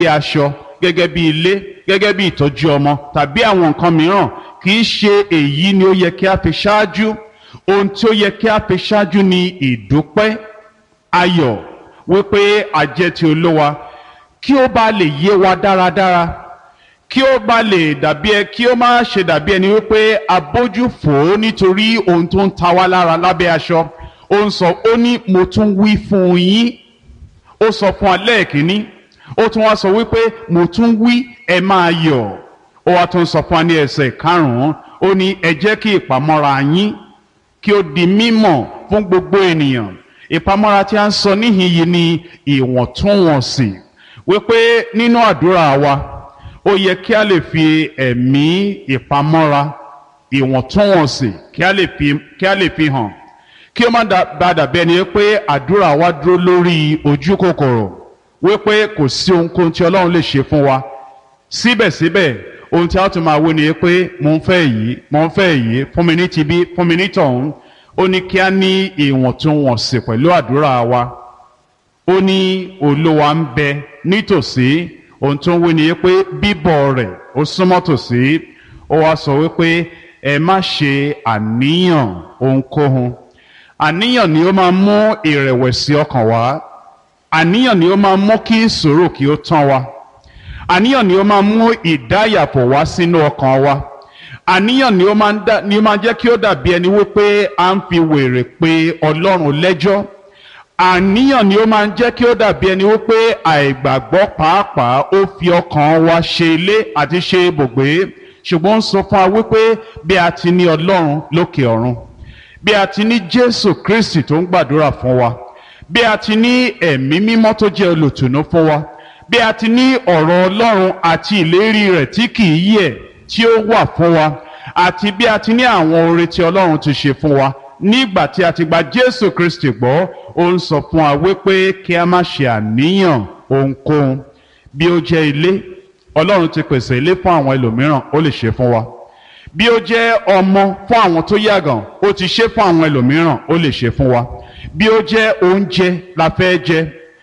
bí aṣọ gẹ́gẹ́ bí ilé gẹ́gẹ́ bí ìtọ́jú ọmọ tàbí àwọn nǹkan mìíràn kì í ṣe èyí ni ó yẹ kí a fi ṣáájú ohun tí ó yẹ kí a fi ṣáájú ni ìdúpẹ́ ayọ̀ wípé àjẹ́ ti olówa kí ó bá lè yé wa dáradára kí ó bá lè dàbí ẹ kí ó má ṣe dàbí ẹni wípé abójú fò ó nítorí ohun tó ń ta wá lára lábẹ́ aṣọ ó ń sọ ó ní mo tún wí fún yín ó sọ fún alẹ́ kìíní ó tún wá sọ wípé mo tún wí ẹ máa yọ̀ ó wá tún sọ fún wa ní ẹsẹ̀ karùn-ún ó ní ẹ jẹ́ kí ìpamọ́ra yín kí ó di mímọ̀ fún gbogbo ènìyàn ìpamọ́ra tí a ń sọ níhìn yìí ni ìwọ̀ntúnwọ̀nsì wípé nínú àdúrà wa ó yẹ kí a lè fi ẹ̀mí ìpamọ́ra ìwọ̀ntúnwọ̀nsì kí a lè fi kí a lè fi hàn kí ó má bá dàbí ẹni pé àdúrà wa dúró lórí ojú kòkòrò wípé kò sí ohunkóhun tí ọlọ́run lè ṣe fún wa síbẹ̀síbẹ̀ ohun tí a tún máa wí ni pé mo ń fẹ́ èyí mo ń fẹ́ èyí fún mi ní tibí fún mi ní tọ̀hún ó ní kí a ní ìwọ̀ntúnwọ̀nsì pẹ̀lú àdúrà wa ó ní olúwa ń bẹ nítòsí ohun tó ń wí ni pé bíbọ̀ rẹ̀ ó súnmọ́ tòsí ó wá sọ wípé ẹ má ṣe àníyàn ohunkóhun àníyàn ni ó máa mú ìrẹ̀wẹ̀sì ọkàn wá àníyàn ni ó máa mú kí ìṣòro kí ó tán wa àníyàn ni ó máa mú ìdáyàpọ̀ wá sínú ọkàn wa àníyàn ni ó máa ń dá ni ó máa jẹ́ kí ó dàbí ẹni wípé à ń fi wèrè pé ọlọ́run lẹ́jọ́ àníyàn ni ó máa ń jẹ́ kí ó dàbí ẹni wípé àìgbàgbọ́ pàápàá ó fi ọkàn wa ṣe ilé àti ṣe ibùgbé ṣùgbọ́n ó ń sọ fún wa wípé bí a ti ní ọlọ́run lókè ọ̀run bí a ti ní jésù kristi tó ń gbàdúrà fún wa bí a ti ní ẹ̀mí mímọ́ tó jẹ́ olùtùnú fún wa bí a ti ní ọ̀rọ̀ ọlọ́run àti ìlérí rẹ̀ tí kì í yẹ̀ tí ó wà fún wa àti bí a ti ní àwọn oore tí ọlọ́run ti ṣe fún wa nígbà tí a ti gba jésù kristi gbọ́ ó ń sọ fún wa wípé kí a má ṣe àníyàn ohunkóhun bí ó jẹ́ ilé ọlọ́run ti pèsè ilé fún àwọn ẹlòmíràn ó lè ṣe fún wa bí ó jẹ́ ọmọ fún àwọn tó yàgàn ó ti ṣe fún àwọn ẹlòmíràn ó lè ṣe fún wa bí ó jẹ́ oúnjẹ la fẹ́ jẹ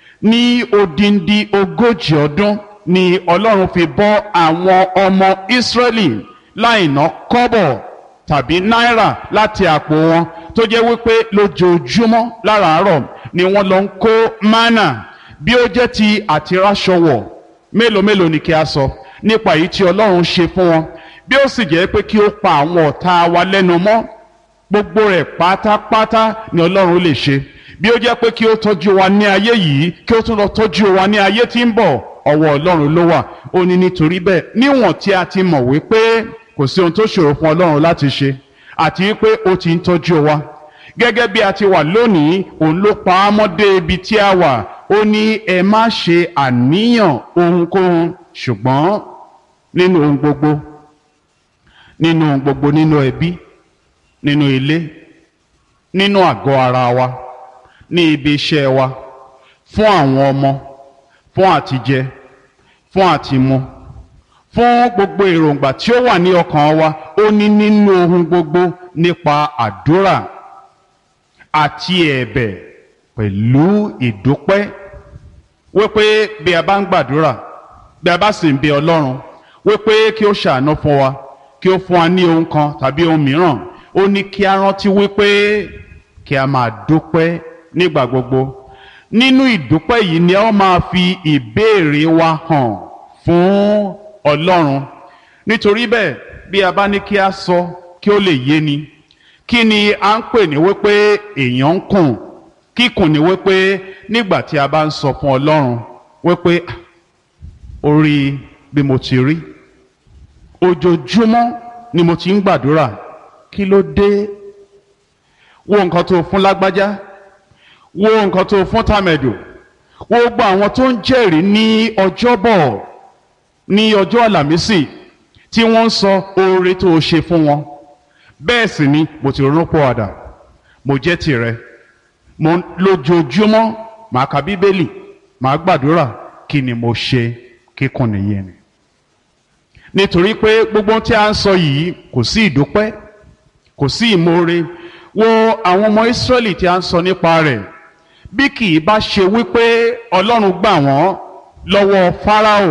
ní odindi ogójì ọdún ni ọlọ́run fi bọ́ àwọn ọmọ ìsírẹ́lì láì ná kọ́bọ̀ tàbí náírà láti àpò wọn tó jẹ́ wípé lójoojúmọ́ láràárọ̀ ni wọ́n lọ ń kó mánà bí ó jẹ́ ti àtiráṣọwọ̀ mélòó mélòó ni kí a sọ nípa èyí tí ọlọ́run ṣe fún wọn bí ó sì jẹ́ pé kí ó pa àwọn ọ̀tá wa lẹ́nu mọ́ gbogbo rẹ̀ pátápátá ni ọlọ́run lè ṣe bí ó jẹ́ pé kí ó tọ́jú wa ní ayé yìí kí ó tún lọ tọ́jú wa ní ayé tí ń bọ̀ ọwọ́ ọlọ́run ló wà ó ní nítorí bẹ́ẹ̀ níwọ̀n tí a ti mọ̀ wípé kò sí ohun tó ṣòro fún ọlọ́run láti ṣe àti wípé ó ti ń tọ́jú wa gẹ́gẹ́ bí a ti wà lónìí òun ló pa á mọ́ dé ibi tí a wà ó ní ẹ má ṣe àníyàn ohunkóhun ṣùgbọ́n nínú ohun gbogbo nínú ohun gbogbo nínú ẹbí nínú ilé nínú àgọ́ ara wa ní ibi iṣẹ́ wa fún àwọn ọmọ fún àtijẹ fún àtimu fún gbogbo èròǹgbà tí ó wà ní ọkàn wa ó ní nínú ohun gbogbo nípa àdúrà àti ẹ̀bẹ̀ pẹ̀lú ìdúpẹ́ wípé bí a bá ń gbàdúrà bí a bá sì ń bẹ Ọlọ́run wípé kí ó ṣàánú fún wa kí ó fún wa ní ohun kan tàbí ohun mìíràn ó ní kí a rántí wípé kí a máa dúpẹ́ nígbà gbogbo nínú ìdúpẹ́ yìí ni a máa fi ìbéèrè wa hàn fún Ọlọ́run nítorí bẹ́ẹ̀ bí a bá ní kí a sọ kí ó lè yé ni kí ni a ń pè ní wípé èèyàn ń kùn kíkùn ni wípé nígbà tí a bá ń sọ fún Ọlọ́run wípé orí bí mo ti rí ojoojúmọ́ ni mo ti ń gbàdúrà kí ló dé wo nǹkan tó fún lágbájá wo nǹkan tó fún tàmẹ̀dò wo gbogbo àwọn tó ń jẹ́rìí ní ọjọ́bọ̀ ní ọjọ́ àlàmísì tí wọ́n ń sọ oore tó o ṣe fún wọn bẹ́ẹ̀ sì ni mo ti ronú pọ̀ àdà mo jẹ́ tìrẹ mo lójoojúmọ́ màá ka bíbélì màá gbàdúrà kí ni mo ṣe kíkùn nìyẹn ni nítorí pé gbogbo tí a ń sọ yìí kò sí ìdúpẹ́ kò sí ìmoore wo àwọn ọmọ Ísírẹ́lì tí a ń sọ nípa rẹ̀ bí kì í bá ṣe wípé Ọlọ́run gbà wọ́n lọ́wọ́ Fáráò